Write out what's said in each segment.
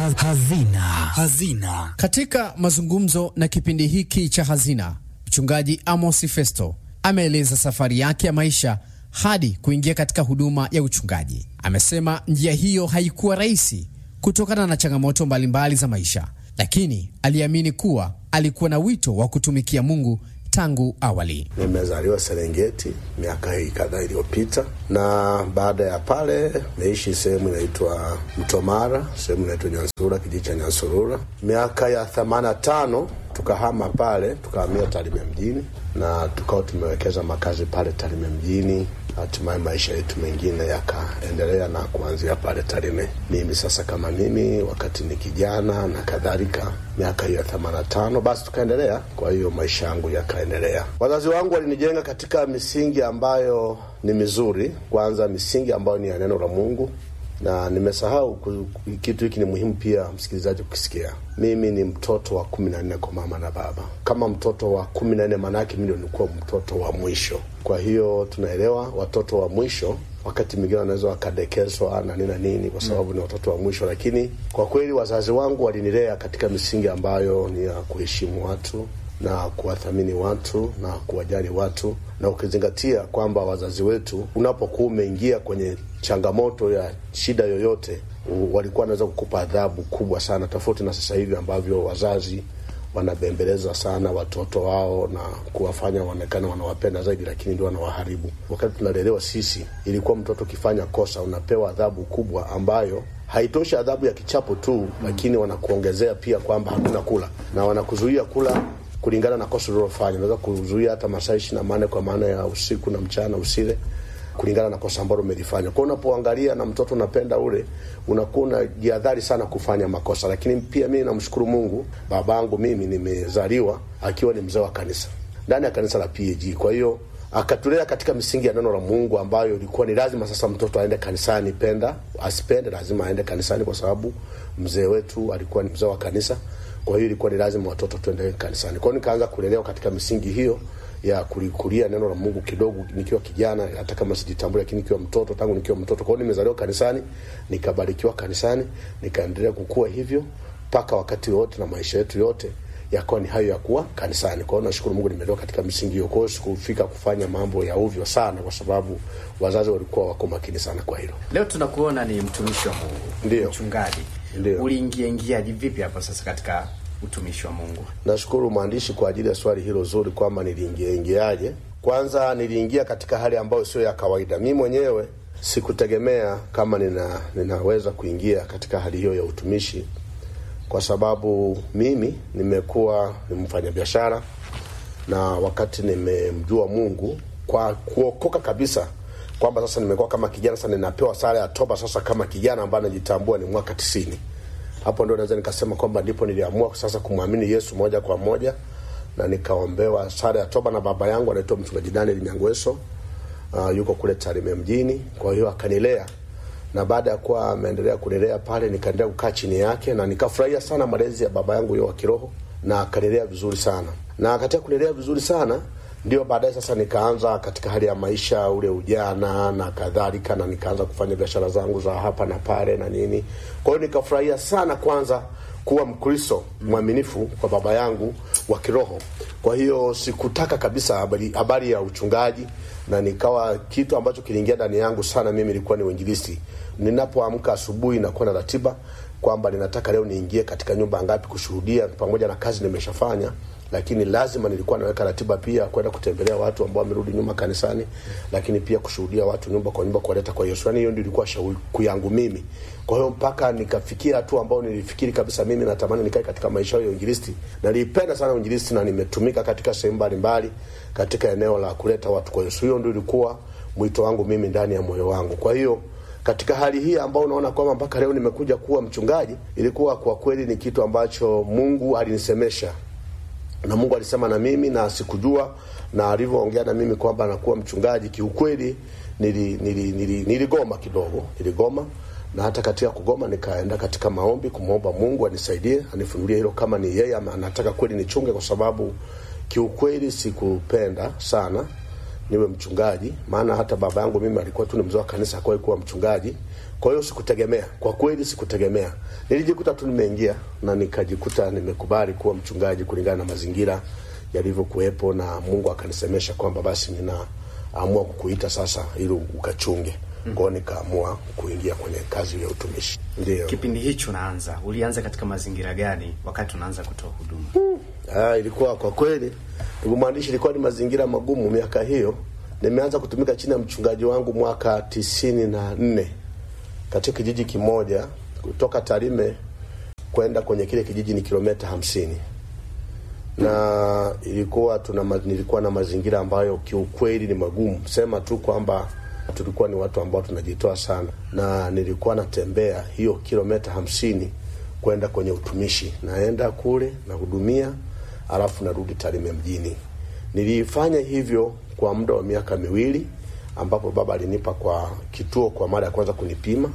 Hazina. Hazina. Katika mazungumzo na kipindi hiki cha Hazina, mchungaji Amos Festo ameeleza safari yake ya maisha hadi kuingia katika huduma ya uchungaji. Amesema njia hiyo haikuwa rahisi kutokana na changamoto mbalimbali za maisha, lakini aliamini kuwa alikuwa na wito wa kutumikia Mungu tangu awali. Nimezaliwa Serengeti miaka hii kadhaa iliyopita, na baada ya pale naishi sehemu inaitwa Mtomara, sehemu inaitwa Nyansurura, kijiji cha Nyansurura. Miaka ya themanini na tano tukahama pale, tukahamia Tarime mjini na tukawa tumewekeza makazi pale Tarime mjini. Hatimaye maisha yetu mengine yakaendelea na kuanzia pale Tarime. Mimi sasa kama mimi wakati ni kijana na kadhalika, miaka hiyo ya themanini na tano, basi tukaendelea. Kwa hiyo maisha yangu yakaendelea. Wazazi wangu walinijenga katika misingi ambayo ni mizuri, kwanza misingi ambayo ni ya neno la Mungu na nimesahau kitu hiki, ni muhimu pia msikilizaji kukisikia. Mimi ni mtoto wa kumi na nne kwa mama na baba. Kama mtoto wa kumi na nne maanake mi ndio nilikuwa mtoto wa mwisho. Kwa hiyo tunaelewa watoto wa mwisho wakati mwingine wanaweza wakadekezwa na nini na nini, kwa sababu mm, ni watoto wa mwisho. Lakini kwa kweli wazazi wangu walinilea katika misingi ambayo ni ya kuheshimu watu na kuwathamini watu na kuwajali watu, na ukizingatia kwamba wazazi wetu, unapokuwa umeingia kwenye changamoto ya shida yoyote, walikuwa wanaweza kukupa adhabu kubwa sana, tofauti na sasa hivi ambavyo wazazi wanabembeleza sana watoto wao na kuwafanya waonekane wanawapenda zaidi, lakini ndio wanawaharibu. Wakati tunalelewa sisi, ilikuwa mtoto ukifanya kosa unapewa adhabu kubwa ambayo haitoshi adhabu ya kichapo tu mm, lakini wanakuongezea pia kwamba hakuna kula na wanakuzuia kula kulingana na kosa ulilofanya. Unaweza kuzuia hata masaa ishirini na manne kwa maana ya usiku na mchana usile kulingana na kosa ambalo umelifanya. Kwa unapoangalia na mtoto unapenda ule, unakuwa unajihadhari sana kufanya makosa. Lakini pia mimi namshukuru Mungu, babangu mimi nimezaliwa akiwa ni mzee wa kanisa ndani ya kanisa la PAG. Kwa hiyo akatulea katika misingi ya neno la Mungu ambayo ilikuwa ni lazima sasa mtoto aende kanisani, penda asipende, lazima aende kanisani kwa sababu mzee wetu alikuwa ni mzee wa kanisa. Kwa hiyo ilikuwa ni lazima watoto tuende kanisani. Kwa hiyo nikaanza kulelewa katika misingi hiyo ya kulikulia neno la Mungu kidogo nikiwa kijana, hata kama sijitambua, lakini nikiwa mtoto, tangu nikiwa mtoto. Kwa hiyo nimezaliwa kanisani, nikabarikiwa kanisani, nikaendelea kukua hivyo mpaka wakati wote na maisha yetu yote yakawa ni hayo ya kuwa kanisani. Kwa hiyo nashukuru Mungu nimelelewa katika misingi hiyo. Kwa hiyo sikufika kufanya mambo ya ovyo sana, kwa sababu wazazi walikuwa wako makini sana kwa hilo. Leo tunakuona ni mtumishi wa Mungu, Ndio. mchungaji. Ndio. Uliingia ingiaje vipi hapo sasa katika utumishi wa Mungu? Nashukuru mwandishi kwa ajili ya swali hilo zuri, kwamba niliingia ingiaje. Kwanza niliingia katika hali ambayo sio ya kawaida. Mi mwenyewe sikutegemea kama nina, ninaweza kuingia katika hali hiyo ya utumishi, kwa sababu mimi nimekuwa ni mfanyabiashara, na wakati nimemjua Mungu kwa kuokoka kabisa kwamba sasa nimekuwa kama kijana sasa, ninapewa sare ya toba sasa kama kijana ambaye anajitambua ni mwaka tisini hapo ndio naweza nikasema kwamba ndipo niliamua sasa kumwamini Yesu moja kwa moja, na nikaombewa sare ya toba na baba yangu anaitwa mchungaji Daniel Nyangweso. Uh, yuko kule Tarime mjini. Kwa hiyo akanilea, na baada ya kuwa ameendelea kunilea pale, nikaendelea kukaa chini yake na nikafurahia sana malezi ya baba yangu huyo wa kiroho, na akanilea vizuri sana, na katika kunilea vizuri sana ndio baadaye sasa nikaanza katika hali ya maisha ule ujana na kadhalika, na nikaanza kufanya biashara zangu za hapa na pale na nini. Kwa hiyo nikafurahia sana kwanza kuwa Mkristo mwaminifu kwa baba yangu wa kiroho. Kwa hiyo sikutaka kabisa habari, habari ya uchungaji, na nikawa kitu ambacho kiliingia ndani yangu sana mimi ilikuwa ni uinjilisti. Ninapoamka asubuhi nakuwa na ratiba kwamba ninataka leo niingie katika nyumba ngapi kushuhudia, pamoja na kazi nimeshafanya lakini lazima nilikuwa naweka ratiba pia kwenda kutembelea watu ambao wamerudi nyuma kanisani, lakini pia kushuhudia watu nyumba kwa nyumba, kuwaleta kwa Yesu. Yani hiyo ndio ilikuwa shauku yangu mimi. Kwa hiyo mpaka nikafikia hatua ambao nilifikiri kabisa mimi natamani nikae katika maisha ya uinjilisti. Nilipenda sana uinjilisti na nimetumika katika sehemu mbalimbali katika eneo la kuleta watu kwa Yesu. Hiyo ndio ilikuwa mwito wangu mimi ndani ya moyo wangu. Kwa hiyo katika hali hii ambao unaona kwamba mpaka leo nimekuja kuwa mchungaji, ilikuwa kwa kweli ni kitu ambacho Mungu alinisemesha na Mungu alisema na mimi na sikujua, na alivyoongea na mimi kwamba nakuwa mchungaji, kiukweli nili, nili, nili, niligoma kidogo, niligoma na hata katika kugoma nikaenda katika maombi kumwomba Mungu anisaidie, anifunulie hilo kama ni yeye ama anataka kweli nichunge, kwa sababu kiukweli sikupenda sana niwe mchungaji, maana hata baba yangu mimi alikuwa tu ni mzee wa kanisa, hakuwahi kuwa mchungaji. Kwa hiyo sikutegemea, kwa kweli sikutegemea. Nilijikuta tu nimeingia na nikajikuta nimekubali kuwa mchungaji kulingana na mazingira yalivyokuwepo, na Mungu akanisemesha kwamba basi ninaamua kukuita sasa ili ukachunge. Kwa hiyo nikaamua kuingia kwenye kazi ya utumishi. Ndio. Kipindi hicho unaanza, ulianza katika mazingira gani wakati unaanza kutoa huduma? Ah, ilikuwa kwa kweli, ndugu mwandishi, ilikuwa ni mazingira magumu miaka hiyo. Nimeanza kutumika chini ya mchungaji wangu mwaka tisini na nne katika kijiji kimoja kutoka Tarime kwenda kwenye kile kijiji ni kilomita hamsini na ilikuwa tuna ma- nilikuwa na mazingira ambayo kiukweli ni magumu. Sema tu kwamba tulikuwa ni watu ambao tunajitoa sana, na nilikuwa natembea hiyo kilomita hamsini kwenda kwenye utumishi, naenda kule nahudumia, alafu narudi Tarime mjini. Nilifanya hivyo kwa muda wa miaka miwili, ambapo baba alinipa kwa kituo kwa mara ya kwanza kunipima,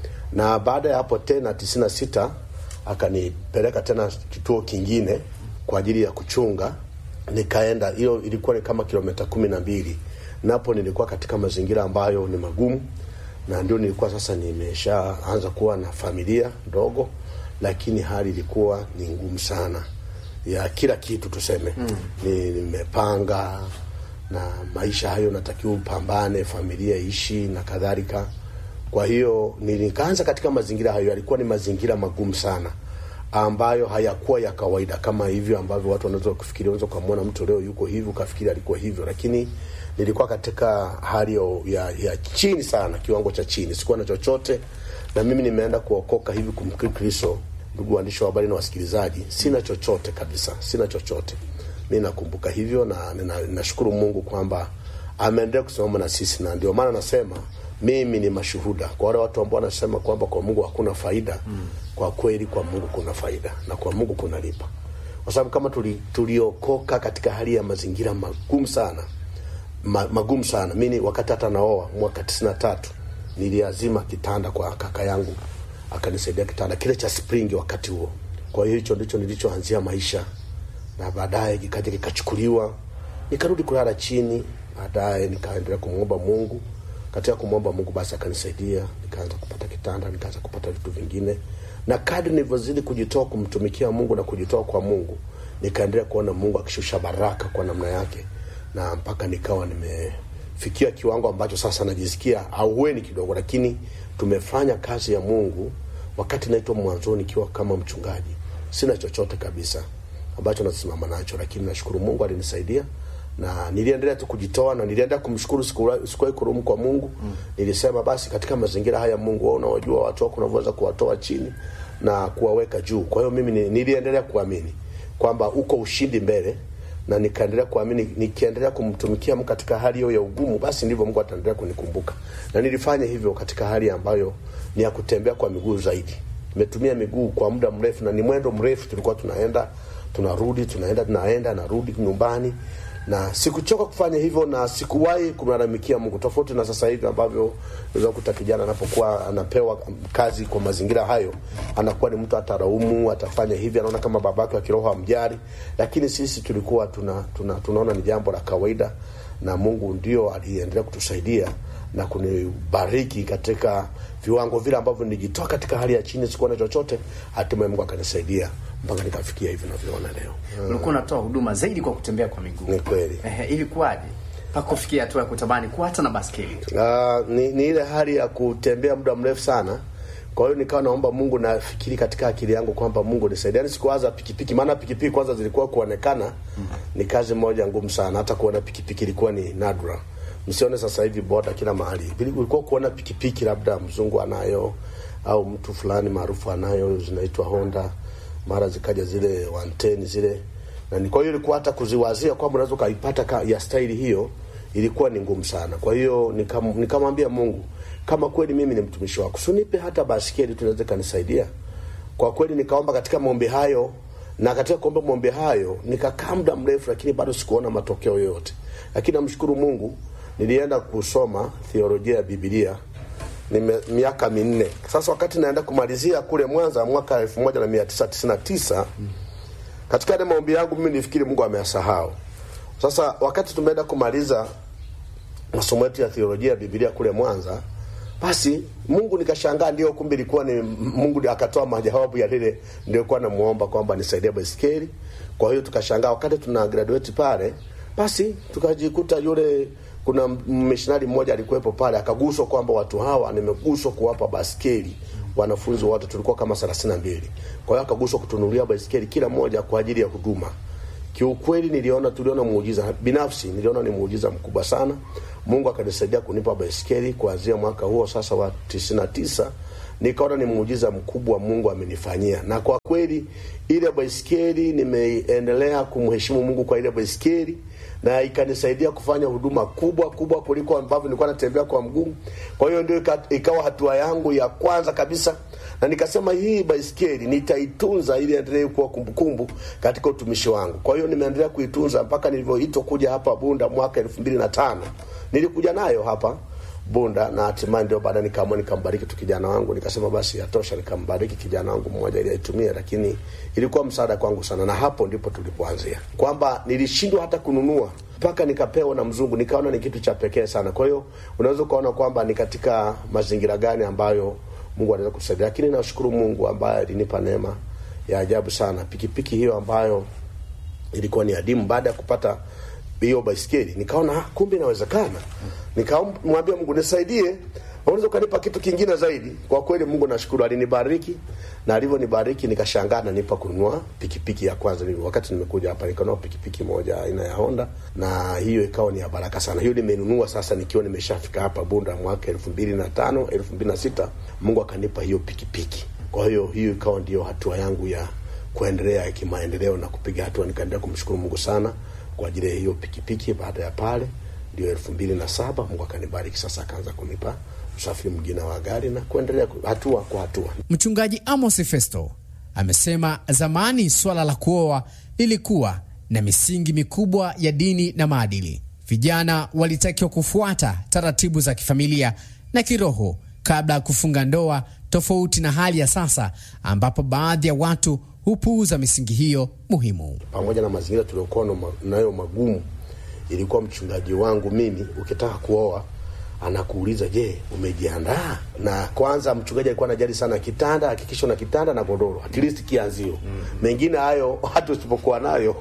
na baada ya hapo tena tisini na sita akanipeleka tena kituo kingine kwa ajili ya kuchunga. Nikaenda, hiyo ilikuwa ni kama kilomita kumi na mbili. Napo nilikuwa katika mazingira ambayo ni magumu, na ndio nilikuwa sasa nimeshaanza kuwa na familia ndogo, lakini hali ilikuwa ni ngumu sana ya kila kitu tuseme. Mm. Ni, nimepanga na maisha hayo natakiwa upambane, familia ishi na kadhalika. Kwa hiyo nikaanza katika mazingira hayo, yalikuwa ni mazingira magumu sana ambayo hayakuwa ya kawaida kama hivyo ambavyo watu wanaweza kufikiria. Unaweza ukamwona mtu leo yuko hivi ukafikiri alikuwa hivyo, lakini nilikuwa katika hali ya, ya, ya chini sana, kiwango cha chini, sikuwa na chochote, na mimi nimeenda kuokoka hivi kumkiri Kristo. Ndugu waandishi wa habari na wasikilizaji, sina chochote kabisa, sina chochote. Mi nakumbuka hivyo na nina- ninashukuru Mungu kwamba ameendelea kusimama na sisi, na ndio maana nasema mimi ni mashuhuda kwa wale watu ambao wanasema kwamba kwa Mungu hakuna faida. Mm. Kwa kweli kwa Mungu kuna faida na kwa Mungu kunalipa, kwa sababu kama tuli, tuliokoka katika hali ya mazingira magumu sana ma, magumu sana. Mimi wakati hata naoa mwaka tisini na tatu niliazima kitanda kwa kaka yangu, akanisaidia kitanda kile cha spring wakati huo. Kwa hiyo hicho ndicho nilichoanzia maisha, na baadaye kikaja kikachukuliwa, nikarudi kulala chini. Baadaye nikaendelea kumwomba Mungu. Katika kumwomba Mungu, basi akanisaidia, nikaanza kupata kitanda, nikaanza kupata vitu vingine, na kadri nilivyozidi kujitoa kumtumikia Mungu na kujitoa kwa Mungu, nikaendelea kuona Mungu akishusha baraka kwa namna yake na mpaka nikawa nimefikia kiwango ambacho sasa najisikia auweni kidogo, lakini tumefanya kazi ya Mungu. Wakati naitwa mwanzoni, nikiwa kama mchungaji, sina chochote kabisa ambacho nasimama nacho, lakini nashukuru Mungu alinisaidia na niliendelea tu kujitoa na niliendelea kumshukuru, siku- sikuwahi kurumu kwa Mungu. Nilisema basi, katika mazingira haya Mungu, wewe unawajua watu wako unavyoweza kuwatoa chini na kuwaweka juu. Kwa hiyo mimi ni- niliendelea kuamini kwamba uko ushindi mbele na nikaendelea kuamini, nikiendelea kumtumikia Mungu katika hali hiyo ya ugumu, basi ndivyo Mungu ataendelea kunikumbuka. Na nilifanya hivyo katika hali ambayo ni ya kutembea kwa miguu zaidi. Nimetumia miguu kwa muda mrefu, na ni mwendo mrefu, tulikuwa tunaenda tunarudi, tunaenda tunaenda, narudi nyumbani, na sikuchoka kufanya hivyo, na sikuwahi kumlalamikia Mungu, tofauti na sasa hivi ambavyo unaweza kukuta kijana anapokuwa anapewa kazi kwa mazingira hayo, anakuwa ni mtu ataraumu, atafanya hivi, anaona kama babake wa kiroho amjari, lakini sisi tulikuwa tuna, tuna, tunaona ni jambo la kawaida, na Mungu ndio aliendelea kutusaidia na kunibariki katika viwango vile ambavyo nilijitoa katika hali ya chini, sikuwa na chochote, hatimaye Mungu akanisaidia mpaka nikafikia hivi navyoona leo. Ulikuwa unatoa huduma zaidi kwa kutembea kwa miguu. Ni kweli. Ehe, ilikuwaje mpaka kufikia hatua ya kutamani kuwa hata na baskeli? Uh, ni, ni ile hali ya kutembea muda mrefu sana. Kwa hiyo nikawa naomba Mungu, nafikiri katika akili yangu kwamba Mungu nisaidie. Yani sikuwaza pikipiki, maana pikipiki kwanza zilikuwa kuonekana ni kazi moja ngumu sana, hata kuona pikipiki ilikuwa ni nadra. Msione sasa hivi boda kila mahali, ulikuwa kuona pikipiki labda mzungu anayo au mtu fulani maarufu anayo, zinaitwa Honda, mara zikaja zile wanteni zile na ni- kwa hiyo ilikuwa hata kuziwazia kwamba unaweza ukaipata ka- ya staili hiyo ilikuwa ni ngumu sana. Kwa hiyo nikam- nikamwambia Mungu, kama kweli mimi ni mtumishi wako, sunipe hata basikeli tunaweza kanisaidia. Kwa kweli nikaomba katika maombi hayo, na katika kuomba maombi hayo nikakaa muda mrefu, lakini bado sikuona matokeo yoyote. Lakini namshukuru Mungu, nilienda kusoma theolojia ya Biblia nime miaka minne sasa. Wakati naenda kumalizia kule Mwanza mwaka elfu moja na mia tisa tisini na tisa katika yale maombi yangu mimi nifikiri Mungu ameyasahau. Sasa wakati tumeenda kumaliza masomo yetu ya theolojia ya Biblia kule Mwanza, basi Mungu nikashangaa, ndio kumbe ilikuwa ni Mungu ndiye akatoa majawabu ya lile nilikuwa namuomba kwamba nisaidie baisikeli. Kwa hiyo tukashangaa wakati tuna graduate pale, basi tukajikuta yule kuna missionary mmoja alikuwepo pale akaguswa kwamba watu hawa nimeguswa kuwapa basikeli wanafunzi wote tulikuwa kama 32 kwa hiyo akaguswa kutunulia baisikeli kila mmoja kwa ajili ya huduma kiukweli niliona tuliona muujiza binafsi niliona ni muujiza mkubwa sana mungu akanisaidia kunipa baisikeli kuanzia mwaka huo sasa wa 99 nikaona ni muujiza mkubwa mungu amenifanyia na kwa kweli ile baisikeli nimeendelea kumheshimu mungu kwa ile baisikeli na ikanisaidia kufanya huduma kubwa kubwa kuliko ambavyo nilikuwa natembea kwa mguu kwa hiyo ndio ika- ikawa hatua yangu ya kwanza kabisa na nikasema hii baisikeli nitaitunza ili endelee kuwa kumbukumbu katika utumishi wangu kwa hiyo nimeendelea kuitunza mpaka nilivyoitwa kuja hapa bunda mwaka elfu mbili na tano nilikuja nayo hapa bunda na hatimaye ndio baada nikaamua nikambariki tu kijana wangu nikasema basi yatosha nikambariki kijana wangu mmoja ili aitumie lakini ilikuwa msaada kwangu sana na hapo ndipo tulipoanzia kwamba nilishindwa hata kununua mpaka nikapewa na mzungu nikaona ni kitu cha pekee sana kwa hiyo unaweza ukaona kwamba ni katika mazingira gani ambayo mungu anaweza kusaidia lakini nashukuru mungu ambaye alinipa neema ya ajabu sana pikipiki hiyo ambayo ilikuwa ni adimu baada ya kupata hiyo baiskeli nikaona ah, kumbe inawezekana nikamwambia mungu nisaidie unaweza ukanipa kitu kingine zaidi kwa kweli mungu nashukuru alinibariki na alivyonibariki nikashangaa nanipa kununua pikipiki ya kwanza Ni- wakati nimekuja hapa nikanunua pikipiki moja aina ya honda na hiyo ikawa ni ya baraka sana hiyo nimenunua sasa nikiwa nimeshafika hapa bunda mwaka elfu mbili na tano elfu mbili na sita mungu akanipa hiyo pikipiki kwa hiyo hiyo ikawa ndio hatua yangu ya kuendelea kimaendeleo na kupiga hatua nikaendelea kumshukuru mungu sana kwa ajili ya hiyo pikipiki baada ya pale ndio elfu mbili na saba mungu akanibariki sasa akaanza kunipa usafiri mwingine wa gari na kuendelea ku- hatua kwa hatua Mchungaji Amos Festo amesema zamani swala la kuoa lilikuwa na misingi mikubwa ya dini na maadili. Vijana walitakiwa kufuata taratibu za kifamilia na kiroho kabla ya kufunga ndoa, tofauti na hali ya sasa ambapo baadhi ya watu hupuuza misingi hiyo muhimu. pamoja na mazingira tuliokuwa na ma- nayo magumu ilikuwa mchungaji wangu mimi ukitaka kuoa anakuuliza je umejiandaa na kwanza mchungaji alikuwa anajali sana kitanda hakikisha na kitanda na godoro at least kianzio mm. mengine hayo hata usipokuwa nayo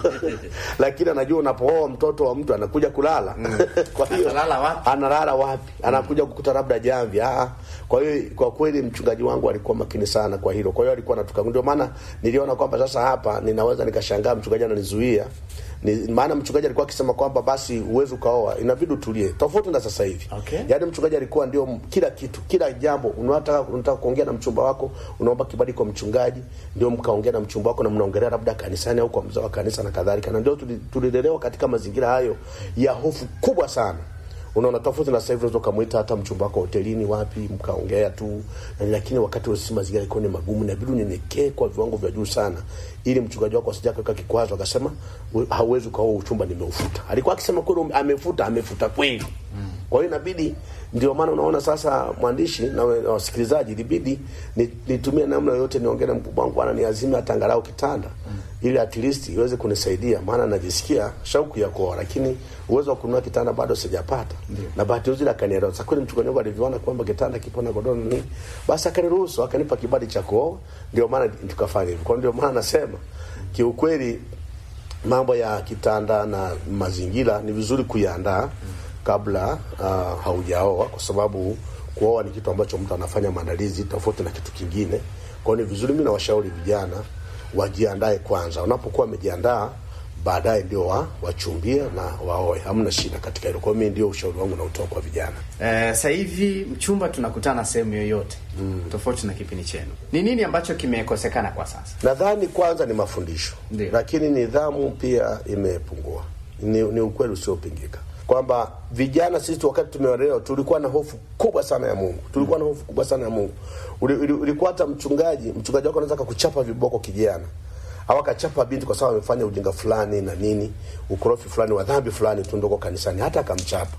lakini anajua unapooa mtoto wa mtu anakuja kulala mm. kwa hiyo Atalala wapi? analala wapi anakuja kukuta labda jamvi ah kwa hiyo kwa kweli mchungaji wangu alikuwa makini sana kwa hilo kwa hiyo alikuwa anatuka ndio maana niliona kwamba sasa hapa ninaweza nikashangaa mchungaji ananizuia ni, maana mchungaji alikuwa akisema kwamba basi uwezi ukaoa inabidi utulie tofauti na sasa hivi Okay. yaani mchungaji alikuwa ndio m- kila kitu kila jambo unataka unataka kuongea na mchumba wako unaomba kibali kwa mchungaji ndio mkaongea na mchumba wako na mnaongelea labda kanisani au kwa mzee wa kanisa na kadhalika na ndio tuli- tulilelewa katika mazingira hayo ya hofu kubwa sana unaona tofauti na sasa hivi unaweza ukamwita hata mchumba wako hotelini wapi mkaongea tu na- lakini wakati ule si mazingira ilikuwa ni magumu inabidi unyenyekee kwa viwango vya juu sana ili mchungaji wako asija kuweka kikwazo akasema "We- hauwezi ukaoa uchumba nimeufuta alikuwa akisema kweli amefuta amefuta kweli kwa hiyo inabidi ndio maana unaona sasa mwandishi na we- na wasikilizaji ilibidi ni- nitumie namna yoyote niongee na mkubwa wangu bwana niazime hata angalau kitanda ili at least iweze kunisaidia maana najisikia shauku ya kuoa lakini uwezo wa kununua kitanda bado sijapata na bahati nzuri akanielewa sasa kweli mchungaji wangu alivyoona kwamba kitanda kipo na godoro na nini basi akaniruhusu akanipa kibali cha kuoa ndio maana tukafanya hivyo kwa ndio maana nasema kiukweli mambo ya kitanda na mazingira ni vizuri kuyaandaa kabla uh, haujaoa kwa sababu kuoa ni kitu ambacho mtu anafanya maandalizi tofauti na kitu kingine kwa hiyo ni vizuri mi nawashauri vijana wajiandae kwanza unapokuwa wamejiandaa baadaye ndio wa, wachumbie na waoe hamna shida katika hilo kwa hiyo mi ndio ushauri wangu nautoa kwa vijana Eh, sasa hivi mchumba tunakutana sehemu yoyote mm. tofauti na kipindi chenu. Ni nini ambacho kimekosekana kwa sasa? nadhani kwanza ni mafundisho Ndiyo. lakini nidhamu pia imepungua ni, ni ukweli usiopingika kwamba vijana sisi wakati tumeolewa tulikuwa na hofu kubwa sana ya mungu tulikuwa na hofu kubwa sana ya mungu Uli- uli- ulikuwa hata mchungaji mchungaji wako anaweza kakuchapa viboko kijana au akachapa binti kwa sababu amefanya ujinga fulani na nini ukorofi fulani wa dhambi fulani tu ndoko kanisani hata akamchapa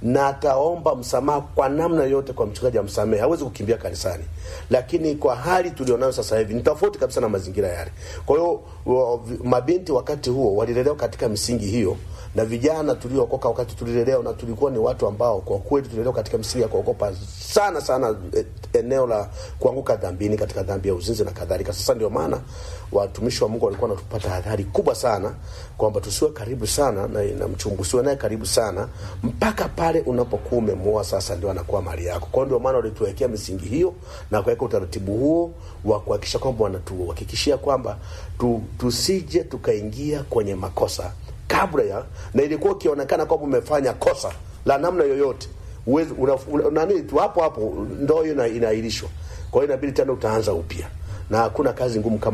na ataomba msamaha kwa namna yote kwa mchungaji amsamehe, hawezi kukimbia kanisani. Lakini kwa hali tulionayo sasa hivi ni tofauti kabisa na mazingira yale. Kwa hiyo wa- mabinti wakati huo walilelewa katika misingi hiyo, na vijana tuliokoka wakati tulilelewa, na tulikuwa ni watu ambao kwa kweli tulilelewa katika misingi ya kuogopa sana sana eh, eneo la kuanguka dhambini, katika dhambi ya uzinzi na kadhalika. Sasa ndio maana watumishi wa Mungu walikuwa wanatupata hadhari kubwa sana kwamba tusiwe karibu sana na, na mchumba, usiwe naye karibu sana mpaka pale unapokuwa umemuoa, sasa ndio anakuwa mali yako. Kwa hiyo ndio maana walituwekea misingi hiyo na kuweka utaratibu huo wa kuhakikisha kwamba wanatuhakikishia kwamba tu, tusije tukaingia kwenye makosa kabla ya, na ilikuwa ukionekana kwamba umefanya kosa la namna yoyote uwezi una, una, nani tu hapo hapo ndoa hiyo ina- inaahirishwa. Kwa hiyo inabidi tena utaanza upya, na hakuna kazi ngumu kama